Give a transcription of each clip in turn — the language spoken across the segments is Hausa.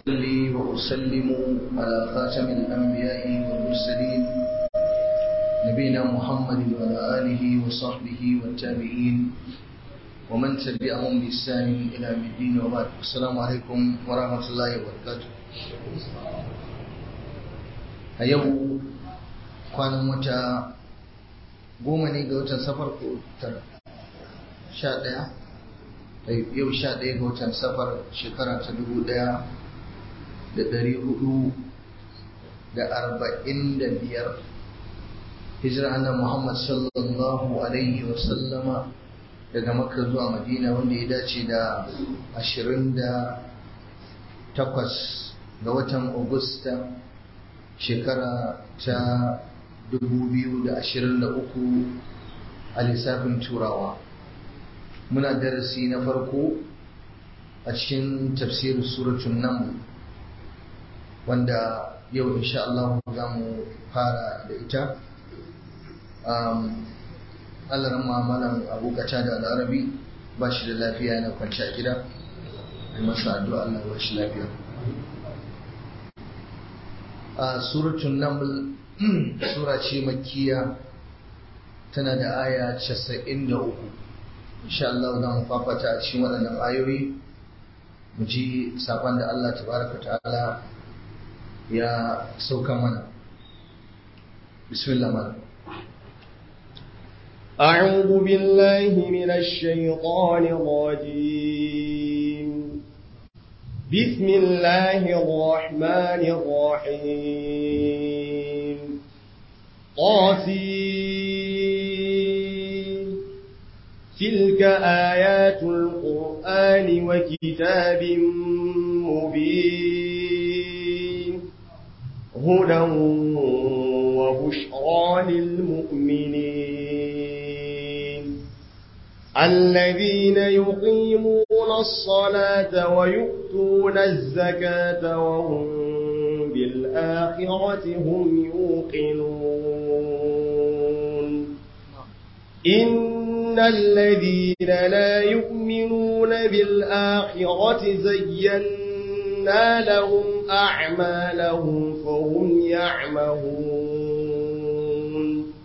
وأصلي وأسلم على خاتم الأنبياء والمرسلين نبينا محمد وعلى آله وصحبه والتابعين ومن تبعهم بإحسان إلى يوم الدين وبعد السلام عليكم ورحمة الله وبركاته a yau kwanan wata goma ne ga watan safar ko tara sha ɗaya yau sha ɗaya ga watan safar shekara ta dubu ɗaya da ɗari hudu da arba'in da biyar hijira annan muhammad sallallahu alaihi wasallama daga makka zuwa madina wanda ya dace da ashirin da takwas ga watan augusta shekara ta 2023 a lissafin turawa muna darasi na farko a cikin tafsirin suratun nan wanda yau insha Allah za mu fara da ita Allah mamalan abokata da al'arabi ba shi da lafiya yana kwanci a gida masa addu'a Allah ba shi lafiya a suratun naml sura ce makkiya tana da aya 93 insha Allah za mu fafata a cikin waɗannan ayoyi mu ji sakon da Allah tabaraka ta'ala ya sauka mana bismillah mana أعوذ بالله من الشيطان الرجيم بسم الله الرحمن الرحيم طاسين تلك آيات القرآن وكتاب مبين هدى وبشرى للمؤمنين الذين يقيمون الصلاة ويؤتون الزكاة وهم بالآخرة هم يوقنون إن الذين لا يؤمنون بالآخرة زينا لهم أعمالهم فهم يعمهون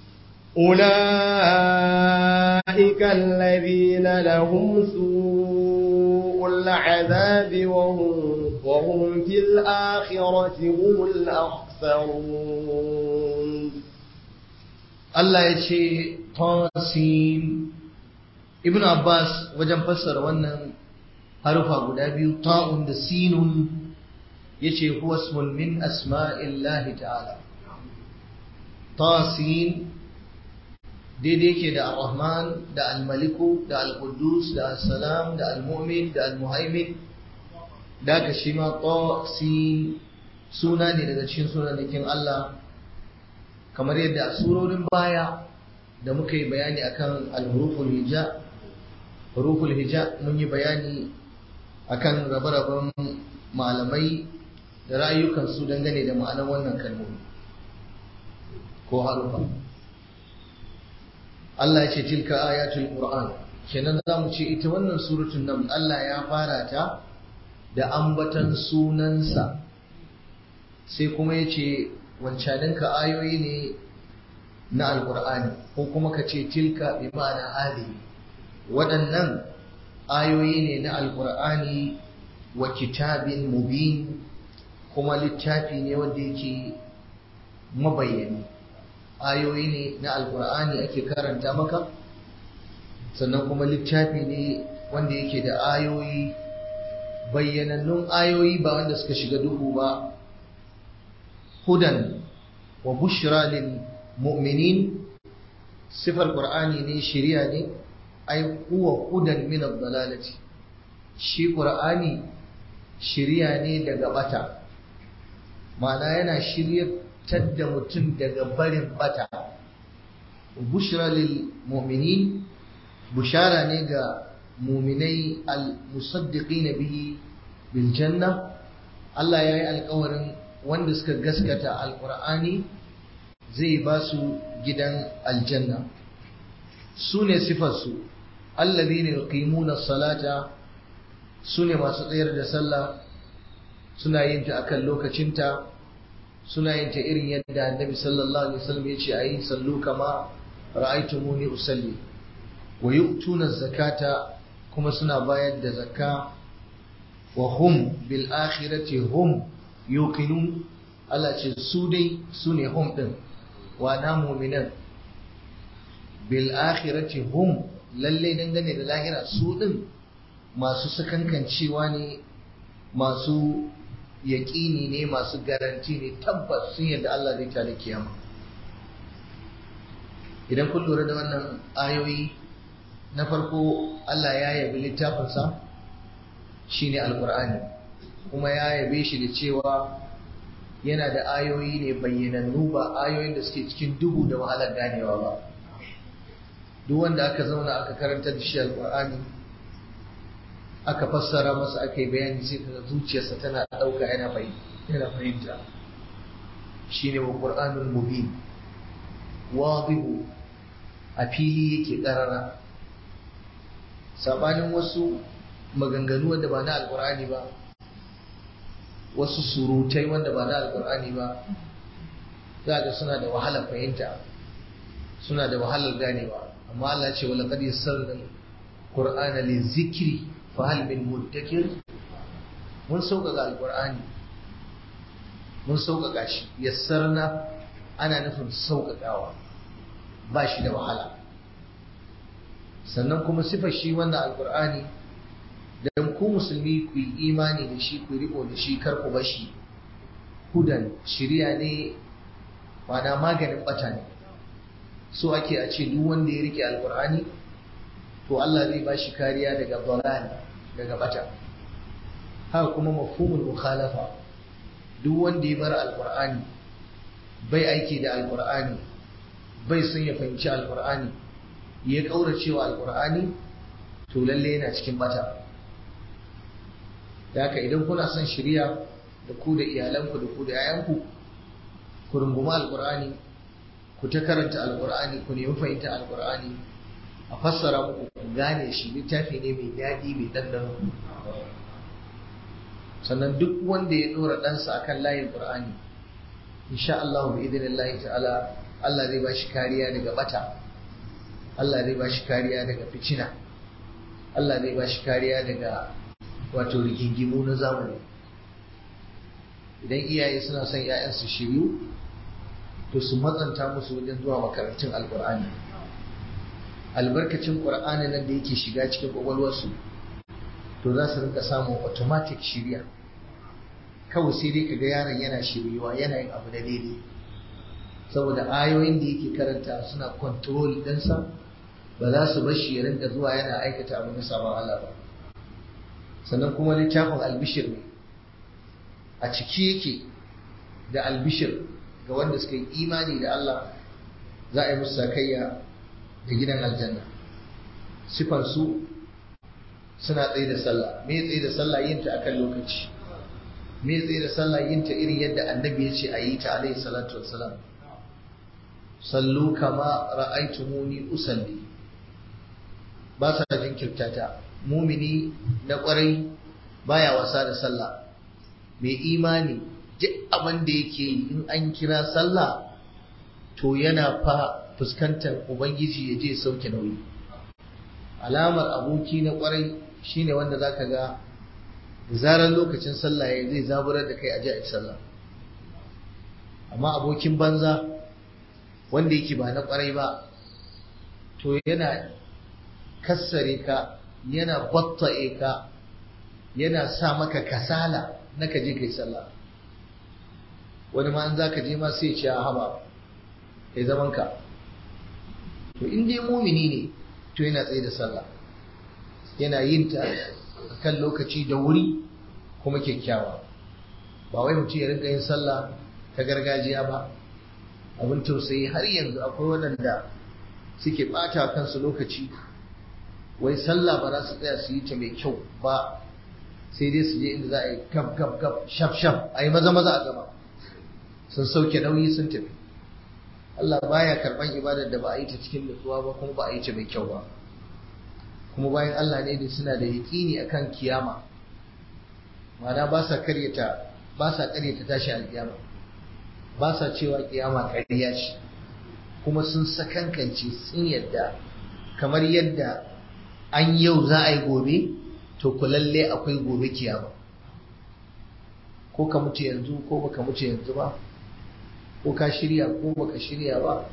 أولئك الذين لهم سوء العذاب وهم, وهم في الآخرة هم الأخسرون Allah ya ce tasin Ibn Abbas wajen fassara wannan harufa guda biyu ta'un da sinun yace huwa ismun min asma'illahi ta'ala tasin daidai yake da ar-rahman da al-maliku da al-quddus da as-salam da al-mu'min da al-muhaimin da ka shi ma tasin suna ne daga cikin sunanakin Allah kamar yadda a surorin baya da muka yi bayani akan al-huruful hija huruful hija mun yi bayani akan rabe-raben malamai da rayukan su dangane da ma'anar wannan kalmomi ko harufa Allah ya ce tilka ayatul qur'an kenan za mu ce ita wannan suratul naml Allah ya fara ta da ambatan sunansa sai kuma ya ce wancaninka ayoyi ne na alkur'ani ko kuma ka ce tilka bi ma'ana hadi waɗannan ayoyi ne na alkur'ani wa kitabin mubin kuma littafi ne wanda yake mabayyani ayoyi ne na alkur'ani ake karanta maka sannan kuma littafi ne wanda yake da ayoyi bayyanannun ayoyi ba wanda suka shiga duhu ba hudan wa bushra lil mu'minin sifar qur'ani ne shiriya ne ai huwa hudan min ad-dalalati shi qur'ani shiriya ne daga bata ma'ana yana shiryatar da mutum daga barin bata bushra lil mu'minin bushara ne ga muminai al-musaddiqina bihi bil janna Allah ya yi alkawarin wanda suka gaskata alkur'ani zai ba su gidan aljanna su ne sifarsu allazi ne yuqimuna salata su ne masu tsayar da sallah suna yin ta akan lokacinta suna yin ta irin yadda annabi sallallahu alaihi wasallam ya ce ayi sallu kama ra'aytumuni usalli wa yu'tuna zakata kuma suna bayar da zakka wa hum bil akhirati hum yuqinun Allah ce su dai su ne hum din wa na mu'minan bil akhirati hum lalle dangane da lahira su din masu sakankancewa ne masu yaƙini ne masu garanti ne tabbas sun yadda Allah zai tada kiyama idan kun lura da wannan ayoyi na farko Allah ya yabi littafinsa shine alkur'ani kuma ya yabe shi da cewa yana da ayoyi ne bayyanannu ba ayoyin da suke cikin duhu da wahalar ganewa ba duk wanda aka zauna aka karanta da shi alkur'ani aka fassara masa aka yi bayani sai kaga zuciyarsa tana ɗauka yana fahimta shine wa qur'anul mubin wadihu a fili yake ƙarara sabanin wasu maganganu wanda ba na alkur'ani ba wasu surutai wanda ba na alkur'ani ba za ga suna da wahalar fahimta suna da wahalar ganewa amma Allah ce wala qad yassarna qur'ana lizikri fa hal min muddakir mun sauƙaƙa alkur'ani mun sauƙaƙa shi yassarna ana nufin sauƙaƙawa ba shi da wahala sannan kuma sifar shi wannan alkur'ani dan ku musulmi ku yi imani da shi ku riko da shi kar ku bashi hudan shiriya ne mana maganin bata ne so ake a ce duk wanda ya rike alkur'ani to Allah zai bashi kariya daga dalal daga bata haka kuma mafhumul mukhalafa duk wanda ya bar alkur'ani bai aiki da alkur'ani bai son ya fahimci alkur'ani ya kaurace wa alkur'ani to lalle yana cikin bata da haka idan kuna son shirya da ku da iyalanku da ku da 'ya'yanku ku runguma alkur'ani ku ta karanta alkur'ani ku nemi fahimta alkur'ani a fassara muku ku gane shi littafi ne mai daɗi mai ɗanɗano sannan duk wanda ya ɗora ɗansa akan layin ƙur'ani insha Allah bi idinillahi ta'ala Allah zai ba shi kariya daga bata Allah zai ba shi kariya daga ficina Allah zai ba shi kariya daga wato rigingimu na zamani idan iyaye suna son ‘ya'yansu shiryu to su matsanta musu wajen zuwa makarantun alkur'ani albarkacin ƙur'ani nan da yake shiga cikin ƙwaƙwalwarsu to za su rinka samun automatic shirya kawai sai dai kaga yaron yana shiryuwa yana yin abu da daidai saboda ayoyin da yake karanta suna control ɗinsa ba za su bar shi ya rinka zuwa yana aikata abu na sabon Allah ba sannan kuma littafin albishir ne a ciki yake da albishir ga wanda suka yi imani da Allah za a yi musu sakayya da gidan aljanna sifansu suna tsaye da sallah me tsaye da sallah yin ta akan lokaci me tsaye da sallah yin ta irin yadda annabi ya ce a yi ta alaihi salatu wassalam sallu kama ra'aitumuni usalli ba sa jinkirta ta mumini na kwarai baya wasa da sallah mai imani duk abin da yake yi in an kira sallah to yana fa fuskantar ubangiji ya je sauke nauyi alamar aboki na kwarai shine wanda zaka ga da zarar lokacin sallah ya zai zaburar da kai a ji sallah amma abokin banza wanda yake ba na kwarai ba to yana kassare ka yana batta'e ka yana sa maka kasala na ka je kai sallah wani ma an za ka je ma sai ce a haba kai zaman ka to in dai mumini ne to yana tsaye da sallah yana yin ta kan lokaci da wuri kuma kyakkyawa ba wai mutum ya rinka yin sallah ta gargajiya ba abin tausayi har yanzu akwai waɗanda suke ɓata kansu lokaci wai sallah ba za su tsaya su yi ta mai kyau ba sai dai su je inda za a yi gab gab gab shaf shaf a yi maza maza a gaba sun sauke nauyi sun tafi Allah baya karban ibadar da ba a yi ta cikin nutsuwa ba kuma ba a yi ta mai kyau ba kuma bayan Allah ne da suna da yaƙini akan kiyama ma'ana ba sa karyata ba sa ta tashi alkiyama ba sa cewa kiyama ƙarya ce kuma sun sakankance sun yadda kamar yadda an yau za a yi gobe to ku lalle akwai gobe kiyama ko ka mutu yanzu ko baka mutu yanzu ba ko ka shirya ko baka shirya ba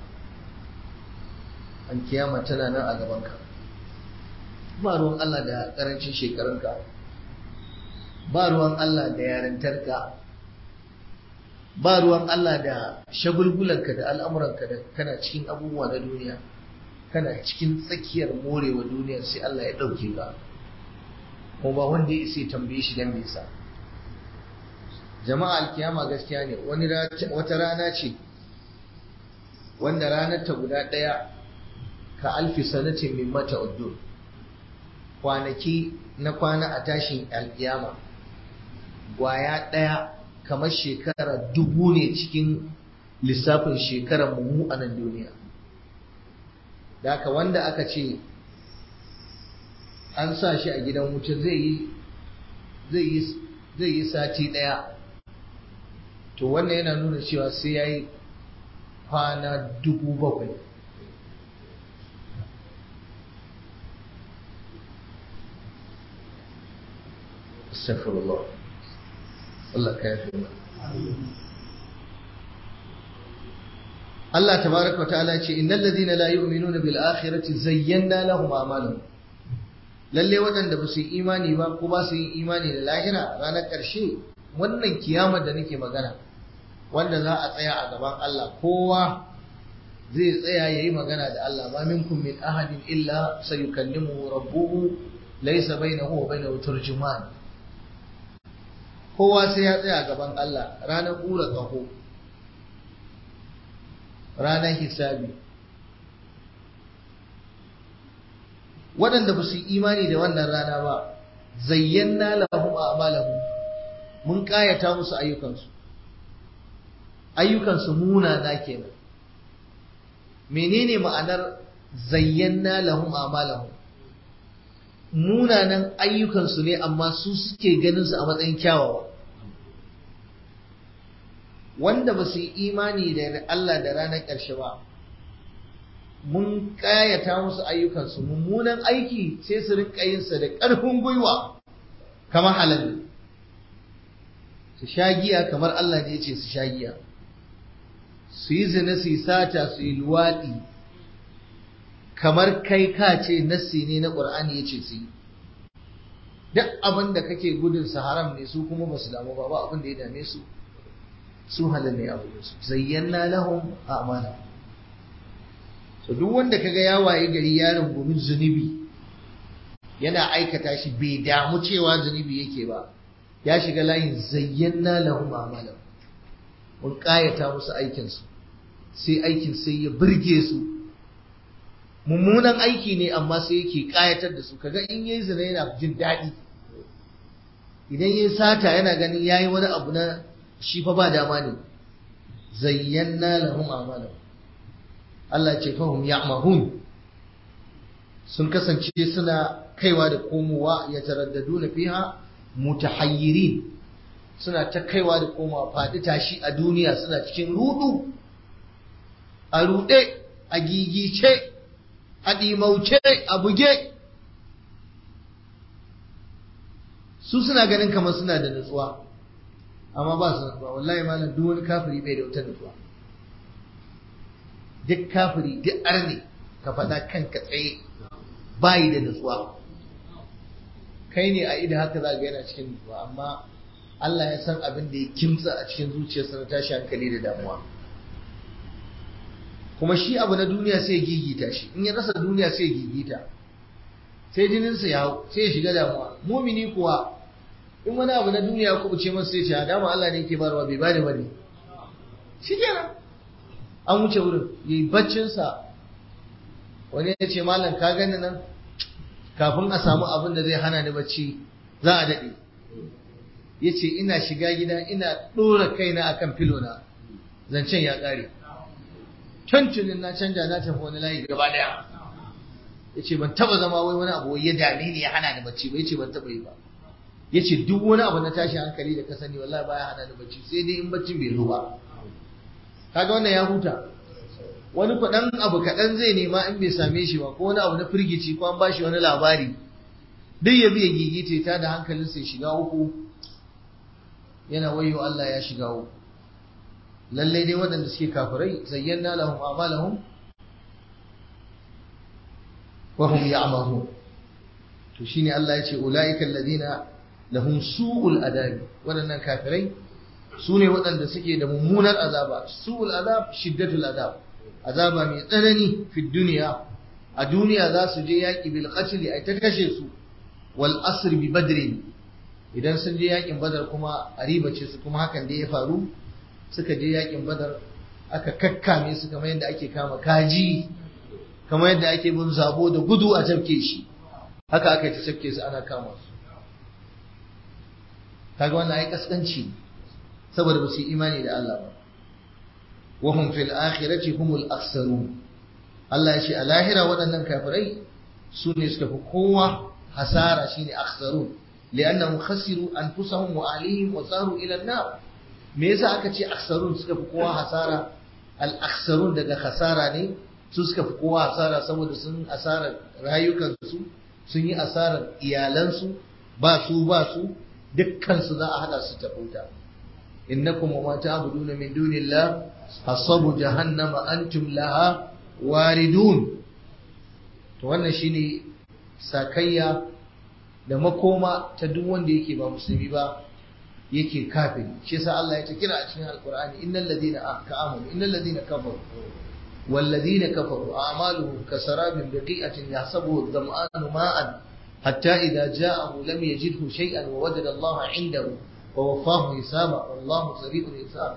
an kiyama tana nan a gabanka ba ruwan Allah da karancin shekarunka ba ruwan Allah da yarintarka ba ruwan Allah da shagulgulanka da al'amuranka da kana cikin abubuwa na duniya kana cikin tsakiyar morewa duniyar sai Allah ya ɗauke ka kuma ba wanda ya isa tambaye shi dan nisa jama'a alkiyama gaskiya ne wani wata rana ce wanda ranar ta guda ɗaya ka alfi sanatin min mata uddur kwanaki na kwana a tashin alkiyama gwaya ɗaya kamar shekara dubu ne cikin lissafin shekarar mu a nan duniya da haka wanda aka ce an sa shi a gidan wuce zai yi sati ɗaya to wannan yana nuna cewa sai ya yi kwana dubu bakwai Astaghfirullah. Allah ka yafe mana. Allah tabaraka ta'ala ce innal ladina la yu'minuna bil akhirati zayyana lahum a'malahum. Lalle waɗanda ba su yi imani ba ko ba su yi imani da lahira ranar ƙarshe wannan kiyamar da nake magana wanda za a tsaya a gaban Allah kowa zai tsaya ya yi magana da Allah ma minkum min ahadin illa sayukallimuhu rabbuhu laysa bainahu wa bainahu turjuman kowa sai ya tsaya gaban Allah ranar ƙura ƙaho ranar hisabi waɗanda ba su yi imani da wannan rana ba zayyana lahum a'malahum mun ƙayata musu ayyukansu ayyukansu munana kenan menene ma'anar zayyana lahum a'malahum munanan ayyukansu ne amma su suke ganin su a matsayin kyawawa wanda ba su yi imani da Allah da ranar ƙarshe ba mun ƙayata musu ayyukansu mummunan aiki sai su rinka yinsa da ƙarfin gwiwa kamar halal su sha giya kamar Allah ne ya ce su sha giya su yi zina su yi sata su yi luwaɗi kamar kai ka ce nassi ne na ƙur'ani ya ce su yi duk abin da kake gudun su haram ne su kuma ba su damu ba ba abin da ya dame su su halal ne abu su zayyana lahum a'mala so duk wanda kaga ya waye gari ya rungumi zunubi yana aikata shi bai damu cewa zunubi yake ba ya shiga layin zayyana lahum a'mala mun kayata musu aikin su sai aikin sai ya burge su mummunan aiki ne amma sai yake kayatar da su kaga in yayi zina yana jin daɗi idan yayi sata yana ganin yayi wani abu na shi fa ba dama ne zayyana lahum a'malahum Allah ce fahum ya'mahun sun kasance suna kaiwa da komowa ya taraddaduna fiha mutahayyirin suna ta kaiwa da komowa faɗi tashi a duniya suna cikin rudu a ruɗe a gigice a ɗimauce a buge su suna ganin kamar suna da nutsuwa amma ba su nutsuwa wallahi malam duk wani kafiri bai da wata nutsuwa duk kafiri duk arne ka faɗa kanka tsaye bayi da nutsuwa kai ne a ida haka za ga yana cikin nutsuwa amma Allah ya san abin da ya kimtsa a cikin zuciyarsa na tashi hankali da damuwa kuma shi abu na duniya sai ya gigita shi in ya rasa duniya sai ya gigita sai jininsa ya hau sai ya shiga damuwa mumini kuwa in wani abu na duniya ku ce masa sai ce dama Allah ne yake barwa bai bani bane shi kenan an wuce wurin yayi baccin sa wani ya ce malam ka gani nan kafin a samu abin da zai hana ni bacci za a dade yace ina shiga gida ina dora kaina akan filona zancen ya kare tuntunin na canja na tafi wani layi gaba daya yace ban taba zama wai wani abu ya dame ni ya hana ni bacci ba yace ban taba yi ba yace duk wani abu na tashi hankali da ka sani wallahi baya hana ni bacci sai dai in baccin bai zo ba kaga wannan ya huta wani kuɗan abu kaɗan zai nema in bai same shi ba ko wani abu na firgici ko an ba shi wani labari duk ya biya gigite ta da hankalin sai shiga uku yana wayo Allah ya shiga uku lallai dai waɗanda suke kafirai zayyana lahum a'malahum wa hum ya'mahun to shine Allah ya ce ulaika alladhina lahum su'ul adabi waɗannan kafirai su ne waɗanda suke da mummunar azaba su'ul azab shiddatul azab azaba mai tsanani fi duniya a duniya za su je yaƙi bil qatl ai ta kashe su wal asr bi badr idan sun je yaƙin badar kuma a ribace su kuma hakan da ya faru suka je yaƙin badar aka kakkame su kamar yadda ake kama kaji kamar yadda ake bin zabo da gudu a tafke shi haka aka yi ta tafke su ana kama su kaga wannan ai kaskanci saboda ba su yi imani da Allah ba wa hum fil akhirati humul akhsarun Allah ya ce a lahira waɗannan kafirai su ne suka fi kowa hasara shine akhsarun li'annahum khasiru anfusahum wa ahlihim wa saru ila an-nar me yasa aka ce akhsarun suka fi kowa hasara al akhsarun daga hasara ne su suka fi kowa hasara saboda sun asarar rayukansu sun yi asarar iyalansu ba su ba su dukkansu za a hada su ta wuta innakum wa ma ta'buduna min dunillah hasabu jahannama antum laha waridun to wannan shine sakayya da makoma ta duk wanda yake ba musulmi ba yake kafiri shi yasa Allah ya ta kira a cikin alqur'ani innal ladina amanu innal ladina kafaru والذين كفروا أعمالهم كسراب بقيئة يحسبه الظمآن ماء حتى إذا جاءه لم يجده شيئا ووجد الله عنده ووفاه حسابا والله سريع الحساب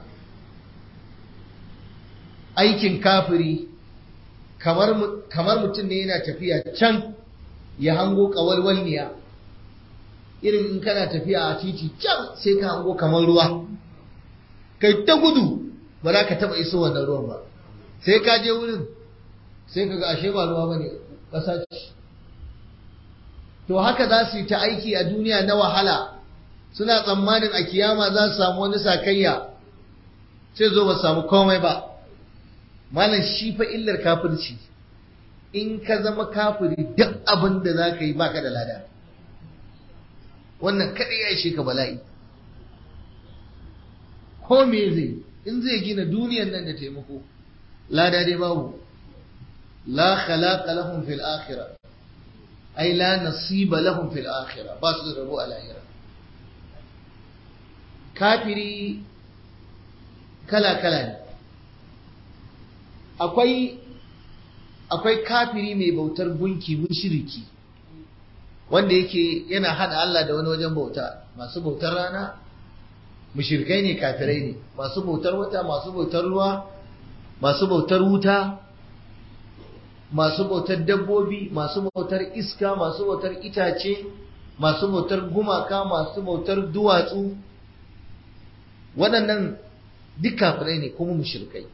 aikin kafiri kamar mutum ne yana tafiya can ya hango kawalwalniya irin in kana tafiya a titi can sai ka hango kamar ruwa kai ta gudu ba za ka taba iso wannan ruwan ba sai ka je wurin sai ka ga ashe ba ruwa bane ƙasa ce to haka za su yi ta aiki a duniya na wahala suna tsammanin a kiyama za su samu wani sakayya sai zo ba samu komai ba malam shi fa illar kafirci in ka zama kafiri duk abin da za ka yi baka da lada wannan kaɗai ya ishe ka bala'i ko me zai in zai gina duniyan nan da taimako lada dai babu la khalaqa lahum fil akhirah ai la nasiba lahum fil akhirah ba su da rabo a lahira kafiri kala kala ne akwai akwai kafiri mai bautar gunki mushriki wanda yake yana hada Allah da wani wajen bauta masu bautar rana mushrikai ne kafirai ne masu bautar wata masu bautar ruwa masu bautar wuta masu bautar dabbobi masu bautar iska masu bautar itace masu bautar gumaka masu bautar duwatsu waɗannan duk kafirai ne kuma mushrikai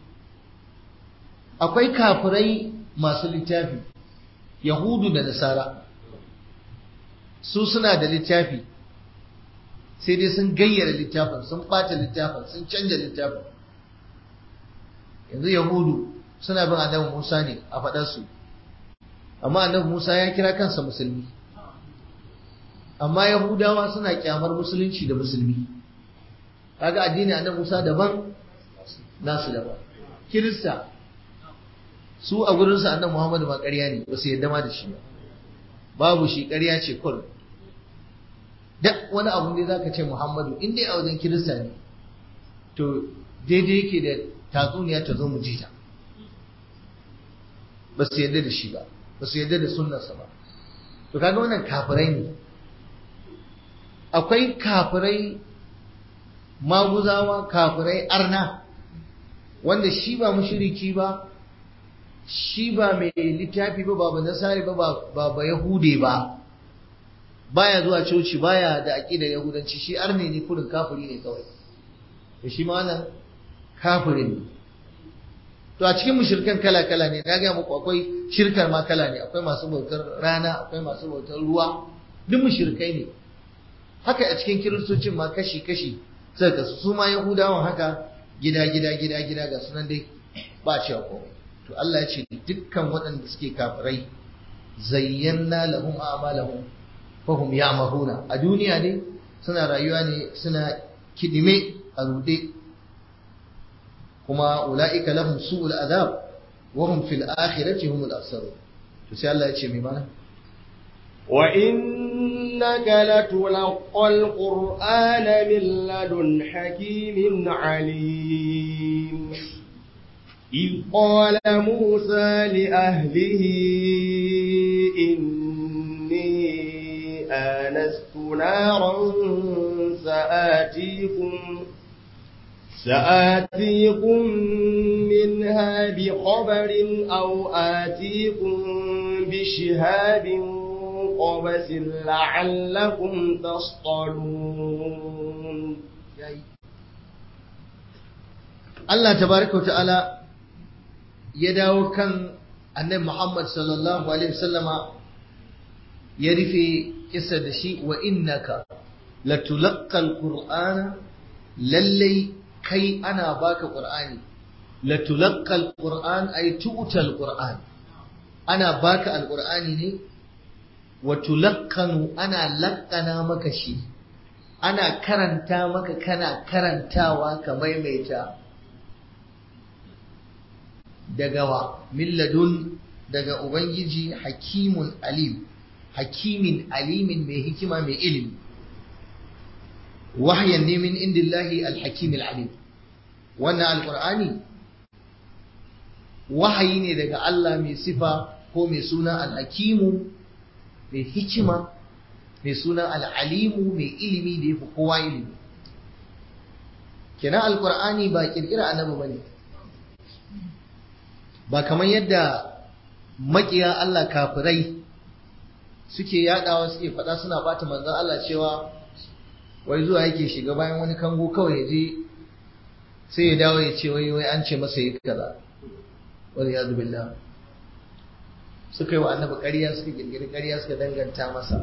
akwai kafirai masu littafi yahudu da nasara su suna da littafi sai dai sun gayyara littafin sun ɓata littafin sun canja littafin yanzu yahudu suna bin annabi musa ne a faɗarsu amma annabi musa ya kira kansa musulmi amma yahudawa suna kyamar musulunci da musulmi kaga addini annabi musa daban nasu daban kirista su a gurinsu annabi muhammadu ma ƙarya ne ba su yadda ma da shi ba babu shi ƙarya ce kur duk wani abu ne zaka ce muhammadu in dai a wajen kirista ne to daidai yake da tatsuniya ta zo mu ji ta ba su yadda da shi ba ba su yadda da sunnarsa ba to kaga wannan kafirai ne akwai kafirai maguzawa kafirai arna wanda shi ba mushriki ba shi ba mai littafi ba ba nasari ba ba ba yahude ba baya zuwa coci baya da aqidar yahudanci shi arne ne kurin kafiri ne kawai da shi ma wannan kafirin ne to a cikin mushrikan kala kala ne na ga muku akwai shirkar ma kala ne akwai masu bautar rana akwai masu bautar ruwa duk mushrikai ne haka a cikin kiristocin ma kashi kashi sai ka su ma yahudawan haka gida gida gida gida ga sunan dai ba cewa komai to Allah ya ce dukkan waɗanda suke kafirai zayyana lahum a'malahum fahum ya'mahuna a duniya ne suna rayuwa ne suna kidime a rude kuma ula'ika lahum su'ul azab wa hum fil akhirati humul akhsarun to sai Allah ya ce mai mana wa innaka latulqal qur'ana min ladun hakimin alim إذ قال موسى لأهله إني آنست نارا سآتيكم سآتيكم منها بخبر أو آتيكم بشهاب قبس لعلكم تصطلون Allah tabaraka wa ta'ala ya dawo kan annabi Muhammad sallallahu alaihi wasallama ya rufe kisa da shi wa innaka latulaqqal qur'ana lallai kai ana baka qur'ani latulaqqal qur'an ay tu'tal qur'an ana baka alqur'ani ne wa tulaqqanu ana laqqana maka shi ana karanta maka kana karantawa ka maimaita daga wa milladun daga ubangiji hakimun alim hakimin alimin mai hikima mai ilimi wahyan ne min indillahi alhakim alim wannan alqur'ani wahayi ne daga Allah mai sifa ko mai suna alhakimu mai hikima mai suna al'alimu mai ilimi da yafi kowa ilimi kenan alqur'ani ba kirkira annabi bane ba kamar yadda makiya Allah kafirai suke yadawa suke faɗa suna bata manzon Allah cewa wai zuwa yake shiga bayan wani kango kawai ya je sai ya dawo ya ce wai wai an ce masa yi kaza wal yadu billah suka yi wa annabi ƙarya suka girgiri ƙarya suka danganta masa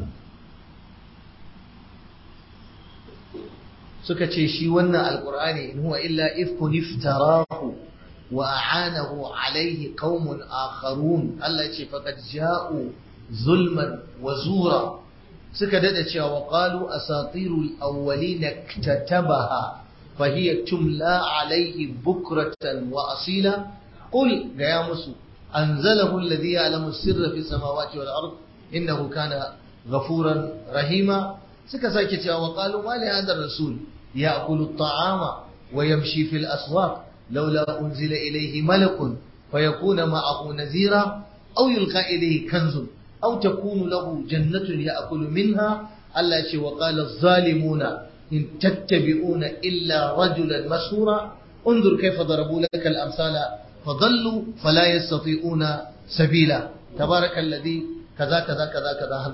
suka ce shi wannan alqur'ani in huwa illa ifkun iftarahu وأعانه عليه قوم آخرون الله يقول فقد جاءوا ظلما وزورا سكدت وقالوا أساطير الأولين اكتتبها فهي تملى عليه بكرة وأصيلا قل يا مسو أنزله الذي يعلم السر في السماوات والأرض إنه كان غفورا رحيما سكساكت وقالوا ما لهذا الرسول يأكل الطعام ويمشي في الأسواق لولا أنزل إليه ملك فيكون معه نذيرا أو يلقى إليه كنز أو تكون له جنة يأكل منها الله وقال الظالمون إن تتبعون إلا رجلا مسهورا انظر كيف ضربوا لك الأمثال فضلوا فلا يستطيعون سبيلا تبارك الذي كذا كذا كذا كذا هل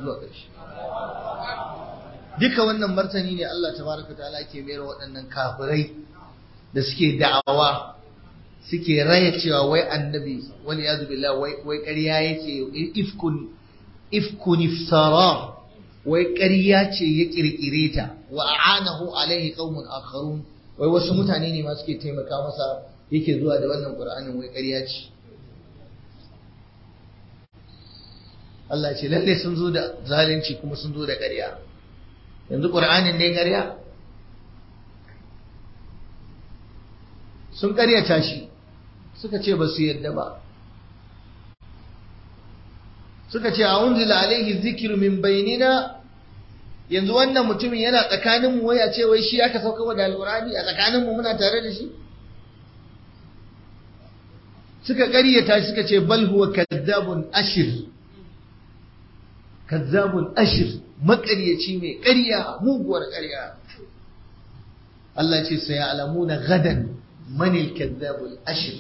duka wannan martani ne Allah tabaraka ta'ala ke mayar waɗannan kafirai da suke da'awa suke raya cewa wai annabi wani ya billah wai wai ƙarya yake ifkun ifkun iftara wai ƙarya ce ya kirkire ta wa a'anahu alaihi qaumun akharun wai wasu mutane ne ma suke taimaka masa yake zuwa da wannan qur'anin wai ƙarya ce Allah ce lalle sun zo da zalunci kuma sun zo da ƙarya yanzu qur'anin ne ƙarya sun ƙaryata shi suka ce ba su yadda ba suka ce a unzila alaihi zikiru min bainina yanzu wannan mutumin yana tsakanin mu wai a ce wai shi aka sauka da alqur'ani a tsakanin mu muna tare da shi suka ƙaryata shi suka ce bal huwa kadzabun ashir kadzabun ashir maƙaryaci mai ƙarya muguwar ƙarya Allah ce sai alamuna gadan من الكذاب الأشر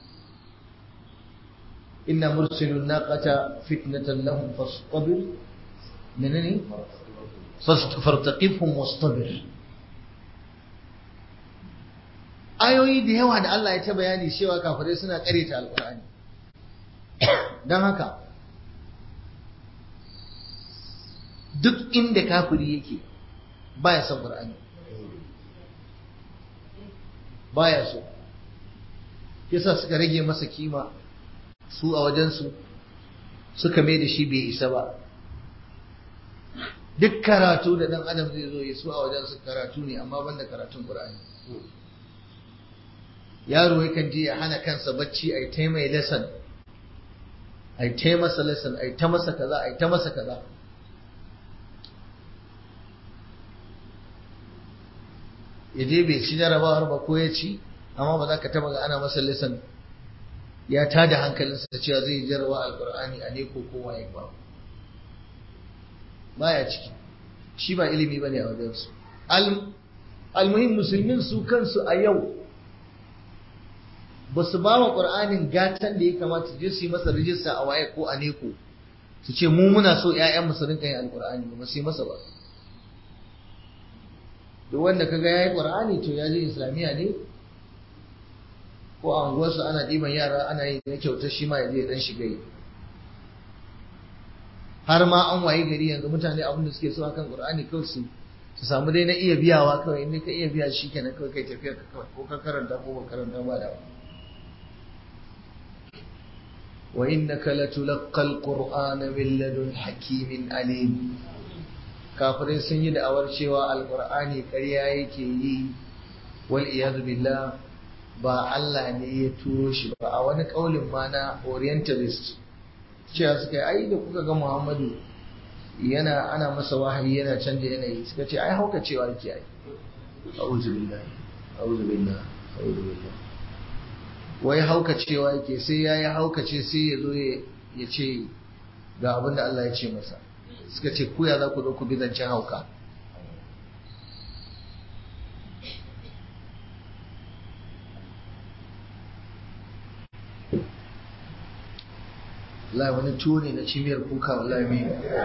إن مرسل الناقة فتنة لهم فاصطبر منني فارتقبهم واصطبر ayoyi da yawa da Allah ya ta bayani cewa kafirai suna karyata alkur'ani don haka duk inda kafiri yake baya son qur'ani baya so yasa suka rage masa kima su a wajensu suka mai da shi bai isa ba duk karatu da dan adam zai zo ya su a wajensu karatu ne amma banda karatun qur'ani yaro yakan je ya hana kansa bacci a ta mai lesson a ta masa lesson a ta masa kaza a ta masa kaza ya je bai ci jarabawar ba ko ya ci amma ba za ka taba ga ana masa lesson ya tada hankalinsa da cewa zai jarwa alkur'ani a ne ko kowa ya ba baya ciki shi ba ilimi bane a wajensu almuhim musulmin su kansu a yau ba su ba wa ƙur'anin gatan da ya kamata je su yi masa rijista a waye ko a neko su ce mu muna so 'ya'yan su rinka yin alƙur'ani ba su yi masa ba duk wanda kaga yayi ƙur'ani to ya je islamiyya ne ko a unguwarsu ana ɗiban yara ana yi na kyauta shi ma ya je dan shiga yi har ma an waye gari yanzu mutane abin da suke so akan ƙur'ani kawai su su samu dai na iya biyawa kawai in ka iya biya shi kenan kawai kai tafiya ka kawai ko ka karanta ko ba karanta ba da ba وإنك لتلقى القرآن من لدن حكيم عليم kafirai sun yi da'awar cewa alkur'ani ƙarya yake yi wal iyadu billah ba Allah ne ya turo shi ba a wani ƙaulin ma na orientalist cewa suka yi ai da kuka ga Muhammadu yana ana masa wahayi yana canja yanayi suka ce ai hauka cewa yake ai a'udhu billahi a'udhu billahi a'udhu billahi wai haukacewa yake sai ya yi haukace sai ya zo ya ce ga abin da Allah ya ce masa suka ce kuya za ku zo ku bi zancen hauka wallahi wani tuwo ne na cimiyar kuka wallahi mai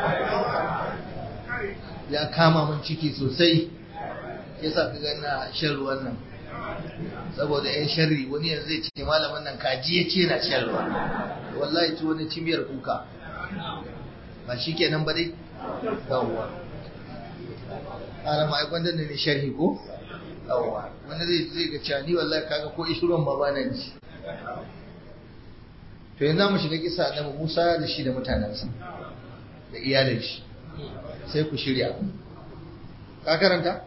ya kama min ciki sosai yasa ka ga na shan ruwan nan saboda yan sharri wani yanzu zai ce malamin nan kaji ya ce na shan ruwa wallahi tuwo na cimiyar kuka ba shi kenan ba dai yawwa ana ma aikon da ne sharhi ko yawwa wani zai zai ga cewa ni wallahi kaga ko ishirin ma ba nan ji to yanzu mu shiga kisa annabi Musa da shi da mutanensa da iyalin shi sai ku shirya ka karanta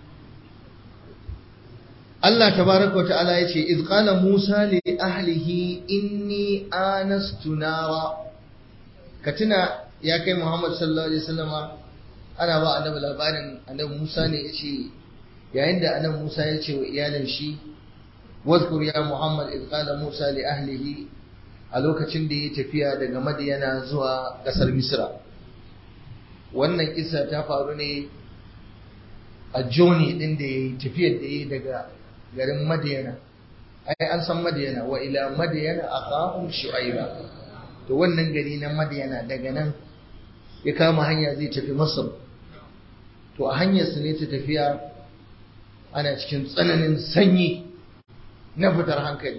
Allah tabaraka wa ta'ala yace iz qala Musa li ahlihi inni anastu nara ka tuna ya kai Muhammad sallallahu alaihi wasallama ana ba annabi labarin annabi Musa ne yace yayin da annabi Musa ya ce wa iyalin shi wadhkur ya Muhammad iz qala Musa li ahlihi a lokacin da ya tafiya daga Madiyana zuwa kasar Misra wannan kisa ta faru ne a joni din da ya tafiyar da ya daga garin Madiyana ai an san Madiyana wa ila Madiyana aqahum shu'aiba to wannan gari na Madiyana daga nan ya kama hanya zai tafi Masar to a hanyar su ne ta tafiya ana cikin tsananin sanyi na fitar hankali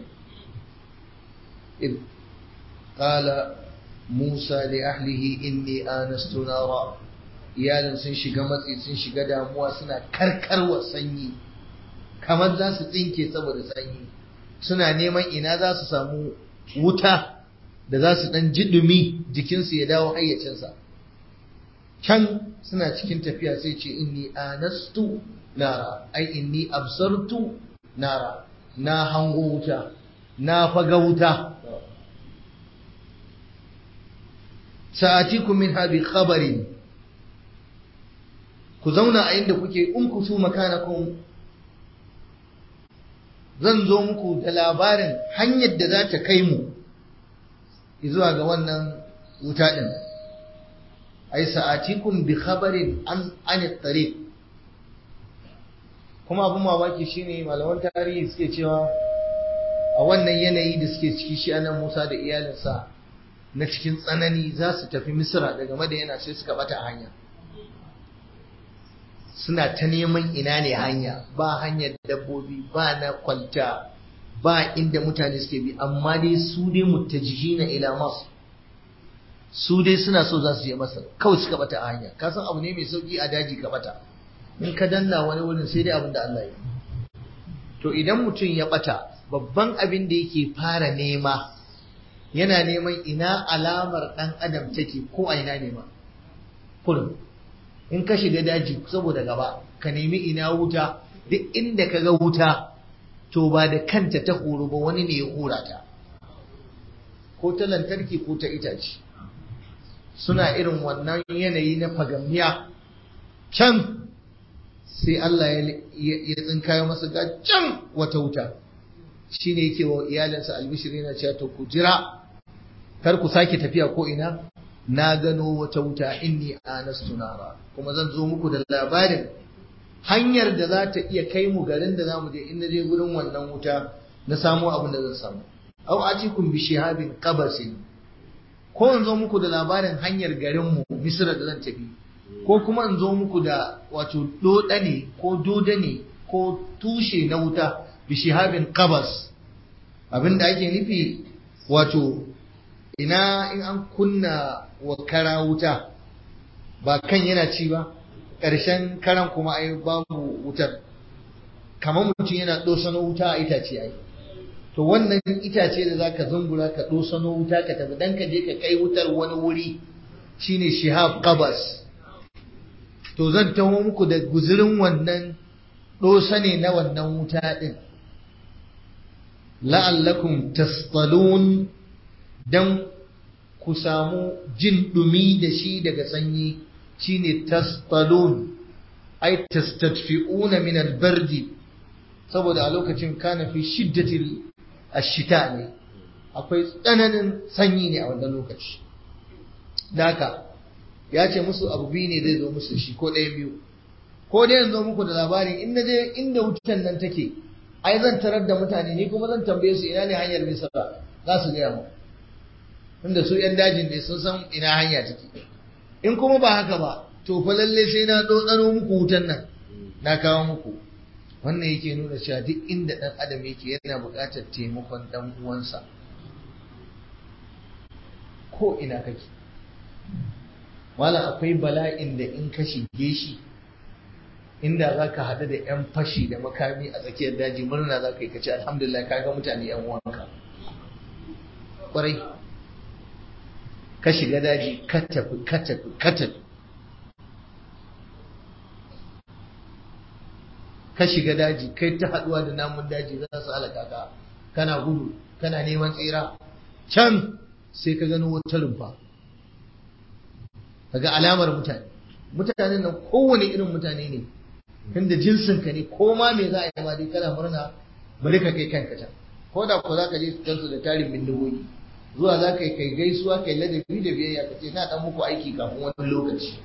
qala Musa li ahlihi inni anastu nara iyalin sun shiga matsi sun shiga damuwa suna karkarwa sanyi kamar za su tsinke saboda sanyi suna neman ina za su samu wuta da za su ɗan jiɗumi jikinsu ya dawo hayyacinsa can suna cikin tafiya sai ce inni anastu nara ai inni absartu nara na hango wuta na faga wuta sa'atikum min habi khabarin ku zauna a inda kuke in ku su makanakum zan zo muku da labarin hanyar da za ta kai mu zuwa ga wannan wuta ɗin ai sa'atikum bi khabarin an an tariq kuma abin mamaki shine malaman tarihi suke cewa a wannan yanayi da suke ciki shi anan Musa da iyalinsa na cikin tsanani za su tafi Misra daga Madina sai suka bata hanya suna ta neman ina ne hanya ba hanyar dabbobi ba na kwalta ba inda mutane suke bi amma dai su dai mutajihina ila masu su dai suna so za su je masa kawai suka bata a hanya ka san abu ne mai sauki a daji ka bata in ka danna wani wurin sai dai abin da Allah ya to idan mutum ya bata babban abin da yake fara nema yana neman ina alamar dan adam take ko a ina nema kullum in ka shiga daji saboda gaba ka nemi ina wuta duk inda ka ga wuta to ba da kanta ta horo ba wani ne ya hura ta ko ta lantarki ko ta itace suna irin wannan yanayi na fagamniya can sai Allah ya tsinkayo masa ga can wata wuta shi ne yake wa iyalinsa albishir yana cewa to ku jira kar ku sake tafiya ko ina na gano wata wuta inni anastu nara kuma zan zo muku da labarin hanyar da za ta iya kai mu garin da za mu je in na je gurin wannan wuta na samu abin da zan samu aw atikum bi shihabin qabasin ko in zo muku da labarin hanyar garin mu misra da zan tafi ko kuma in zo muku da wato doda ne ko doda ne ko tushe na wuta bi shihabin qabas abinda ake nufi wato ina in an kunna wa kara wuta ba kan yana ci ba ƙarshen karan kuma ai babu wutar kamar mutum yana ɗosano wuta a itace ai to wannan itace da zaka zungura ka ɗosano wuta ka tafi dan ka je ka kai wutar wani wuri shine shihab qabas to zan taho muku da guzurin wannan ɗosa ne na wannan wuta ɗin la'allakum tastalun dan ku samu jin ɗumi da shi daga sanyi shine tastalun ai tastadfi'una min albardi saboda a lokacin kana fi shiddatil ashita ne akwai tsananin sanyi ne a wannan lokaci daka ya ce musu abu biyu ne zai zo musu shi ko ɗaya biyu ko dai yanzu muku da labarin in je inda wutan nan take ai zan tarar da mutane ni kuma zan tambaye su ina ne hanyar misra za su gaya mu inda su yan dajin ne sun san ina hanya take in kuma ba haka ba to fa lalle sai na dotsano muku wutan nan na kawo muku wannan yake nuna cewa duk inda dan adam yake yana buƙatar taimakon dan uwansa ko ina kake wala akwai bala'in da in ka shige shi inda za ka haɗu da 'yan fashi da makami a tsakiyar daji murna za ka yi kace alhamdulillah ka ga mutane 'yan uwanka ƙwarai ka shiga daji ka tafi ka tafi ka tafi ka shiga daji kai ta haɗuwa da namun daji za su halaka ka kana gudu kana neman tsira can sai ka gano wata rumfa kaga alamar mutane mutanen nan kowane irin mutane ne tunda jinsin ka ne ko ma me za a yi ma dai kana murna bari ka kai kanka can ko da ko za ka je su da tarin bindigogi zuwa za ka yi kai gaisuwa kai ladabi da biyayya ka ce na dan muku aiki kafin wani lokaci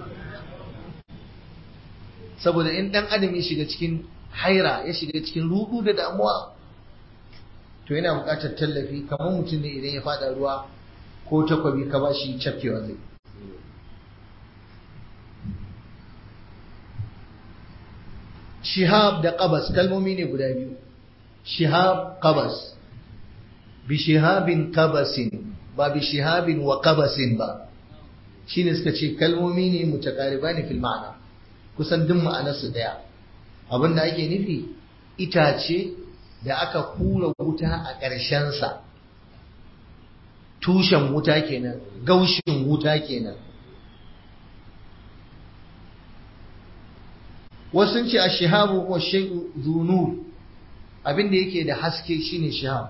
saboda in dan adam ya shiga cikin haira ya shiga cikin rudu da damuwa to yana buƙatar tallafi kamar mutum ne idan ya fada ruwa ko takwabi ka ba shi cafkewa zai shihab da qabas kalmomi ne guda biyu shihab qabas bi shihabin qabasin ba bi shihabin wa qabasin ba shine suka ce kalmomi ne mutakaribani fil ma'ana kusan duk ma'anarsu daya abin da ake nufi itace da aka kura wuta a ƙarshensa tushen wuta kenan gaushin wuta kenan wasu ce a shihabu wa shai'u zunur abin da yake da haske shine shihab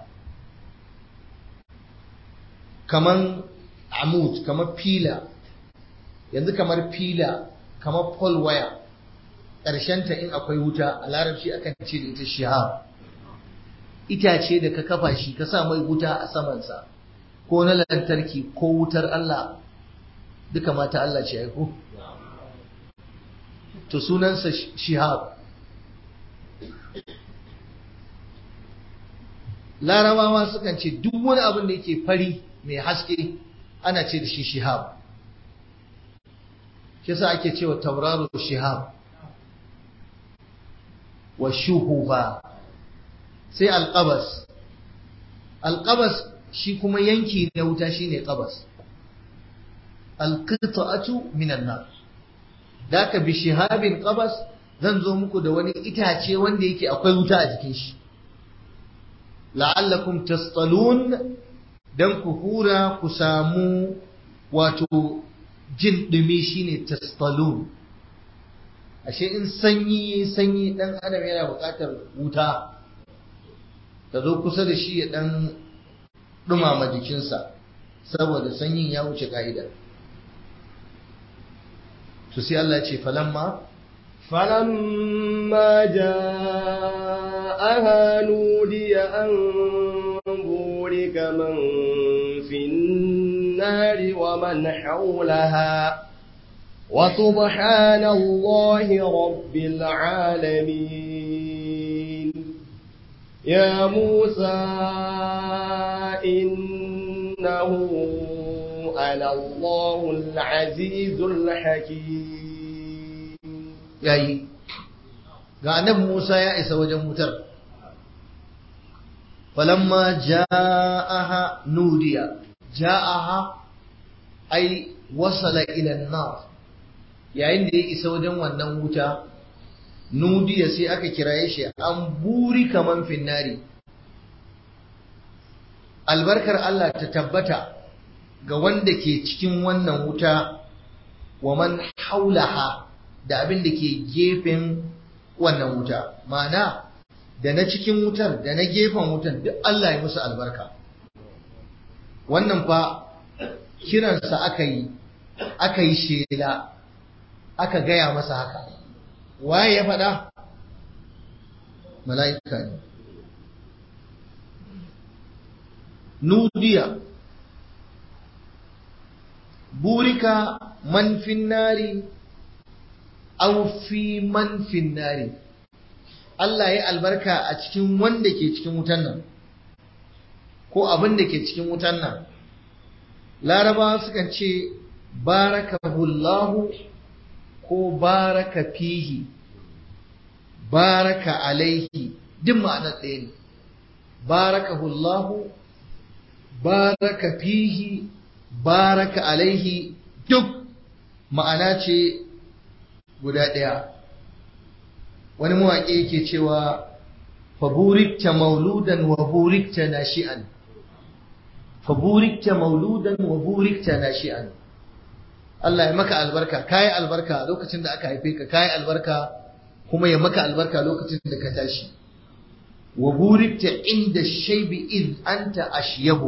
kaman amut kamar fila yanzu kamar fila kamar pole wire ta in akwai wuta a larabci akan ce da ita shihab itace da ka kafa shi ka sa mai wuta a samansa ko na lantarki ko wutar Allah duka mata Allah ce aiko to sunansa shihab larabawa sukan ce duk wani abin da yake fari mai haske ana ce da shi shihab kisa ake cewa tauraro shihab wa shuhuba sai alqabas alqabas shi kuma yanki na wuta shine qabas alqita'atu min an-nar daka bi shihabin qabas zan zo muku da wani itace wanda yake akwai wuta a jikin shi la'allakum tastalun dan ku hura ku samu wato jin dumi shine tastalun ashe in sanyi sanyi dan adam yana buƙatar wuta ta zo kusa da shi ya dan dumama jikinsa saboda sanyin ya wuce ka'ida to sai Allah ce falamma فلما جاءها نودي أن بورك من في النار ومن حولها وسبحان الله رب العالمين يا موسى إنه أنا الله العزيز الحكيم yayi ga annabi Musa ya isa wajen wutar falamma ja'aha nudiya ja'aha ai wasala ila an-nar yayin da ya isa wajen wannan wuta nudiya sai aka kiraye shi an buri kaman finnari albarkar Allah ta tabbata ga wanda ke cikin wannan wuta wa man haulaha da abin da ke gefen wannan wuta ma'ana da na cikin wutar da na gefen wutar duk Allah ya musu albarka wannan fa kiransa aka yi aka yi shela aka gaya masa haka waye ya faɗa mala'ika ne nudiya burika man finnari aw fi man finnari Allah ya albarka a cikin wanda ke cikin wutan nan ko abin da ke cikin wutan nan larabawa sukan ce barakahullahu ko baraka fihi baraka alaihi duk ma'anar ɗaya ne barakahullahu baraka fihi baraka alaihi duk ma'ana ce guda ɗaya wani mawaƙi yake cewa faburikta mauludan wa burikta nashi'an faburikta mauludan wa burikta nashi'an Allah ya maka albarka kayi albarka lokacin da aka haife ka kayi albarka kuma ya maka albarka lokacin da ka tashi wa burikta inda shaibi iz anta ashyabu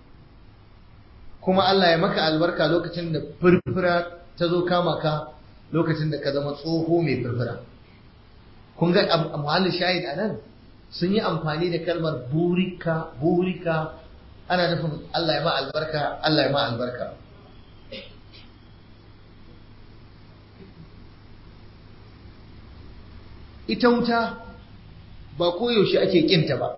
kuma Allah ya maka albarka lokacin da furfura ta zo kama ka lokacin da ka zama tsoho mai furfura kun ga muhallin shahid a nan sun yi amfani da kalmar burika burika ana nufin Allah ya ma albarka Allah ya ma albarka ita wuta ba koyaushe ake kinta ba